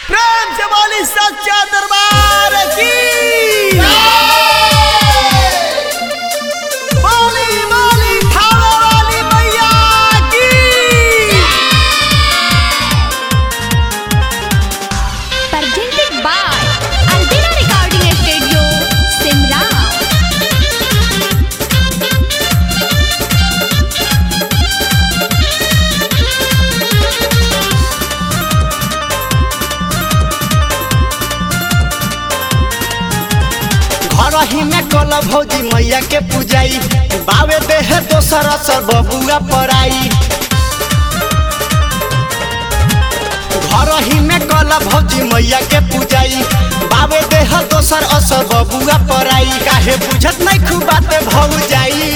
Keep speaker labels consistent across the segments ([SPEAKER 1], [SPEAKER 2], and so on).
[SPEAKER 1] प्रेम से बोली सच्चा दरबार की बोली बोली थाने वाली मैया की
[SPEAKER 2] presented by Albina Recording Studio, Simla.
[SPEAKER 1] घर ही में कल भौजी मैया के पूजाई बावे देह दोसर असर बबुआ पराई घर ही में कल भौजी मैया के पूजाई बावे देह दोसर असर बबुआ पराई काहे बुझत नहीं खूब बाते भौ जाई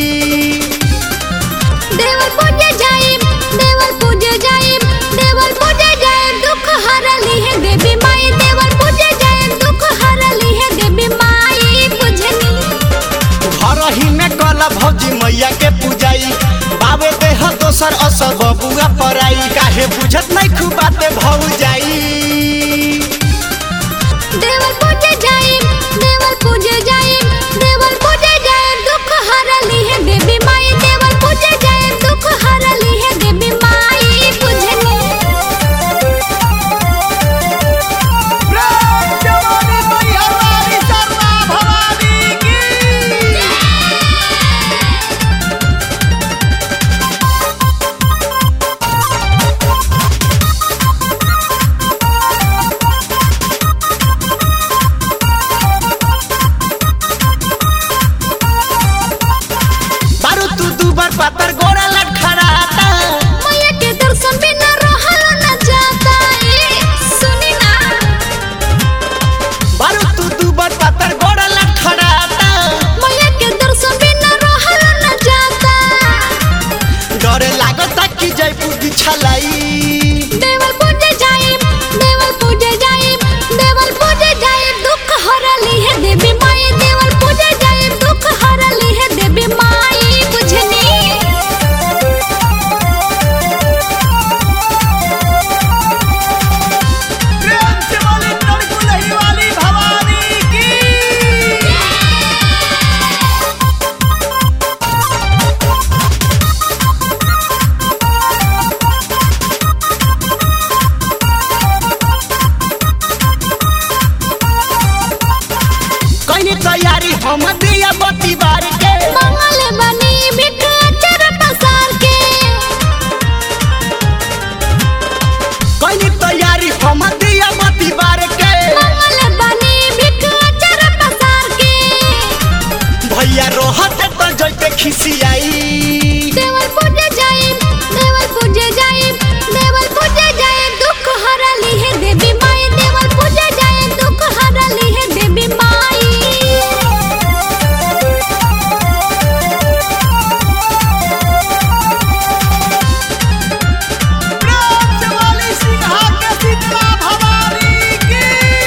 [SPEAKER 2] देवर पूजे जाइम देवर पूजे जाइम देवर पूजे जाइम दुख हरली है देवी माई देवर पूजे जाइम दुख हरली है देवी माई बुझनी
[SPEAKER 1] घर ही में कल भौजी मैया के पूजाई बावे देह दोसर असर बबुआ पराई काहे बुझत नहीं खूब बाते भौ जाई
[SPEAKER 2] देवर पूजे जाइम देवर पूजे जाइम देवर पूजे जाइम दुख हरली है देवी माई देवर पूजे जाइम दुख हरली है देवी माई बुझनी
[SPEAKER 1] बारू तू दू बार पातर गोरा लटखड़ाता
[SPEAKER 2] मैया के दर्शन बिना रहल न जाता ए सुनी ना
[SPEAKER 1] बारू तू दू बार पातर गोरा लटखड़ाता
[SPEAKER 2] मैया के दर्शन बिना रहल न जाता
[SPEAKER 1] डरे लागता कि जयपुर की छलाई
[SPEAKER 2] देवर पूजे जाइम देवर पूजे जाइम देवर पूजे जाइम दुख हरली है देवी माई देवर पूजे जाइम दुख हरली है देवी माई बुझनी
[SPEAKER 1] प्रेम से बोली तड़कुलही वाली भवानी की कहीं तैयारी हम दिया बत्ती बार के
[SPEAKER 2] मंगल बनी भिख अचर पसार के
[SPEAKER 1] कहीं तैयारी हम दिया बत्ती बार के
[SPEAKER 2] मंगल बनी भिख अचर पसार के
[SPEAKER 1] भैया रोहत तो जैते खिसियाई
[SPEAKER 2] देवर पूजे जाइम देवर पूजे जाइम देवर पूजे जाइम दुख हरली है देवी माई देवर पूजे जाइम दुख हरली है देवी माई
[SPEAKER 1] प्रेम से बोली सिंहा के शीतला भवानी की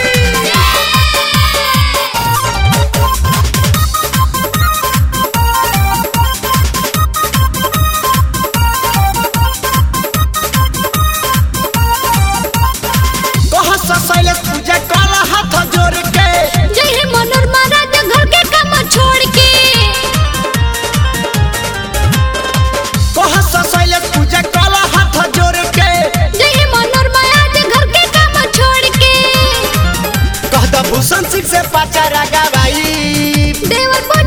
[SPEAKER 1] कह ससैले पूजा काला हाथ जोड़ के
[SPEAKER 2] जय हे मनोरमा राजा घर के काम छोड़ के
[SPEAKER 1] कह ससैले पूजा काला हाथ जोड़ के
[SPEAKER 2] जय हे मनोरमा राजा घर के काम छोड़ के
[SPEAKER 1] कह द भूषण सिंह से पाचा रगा भाई
[SPEAKER 2] देवर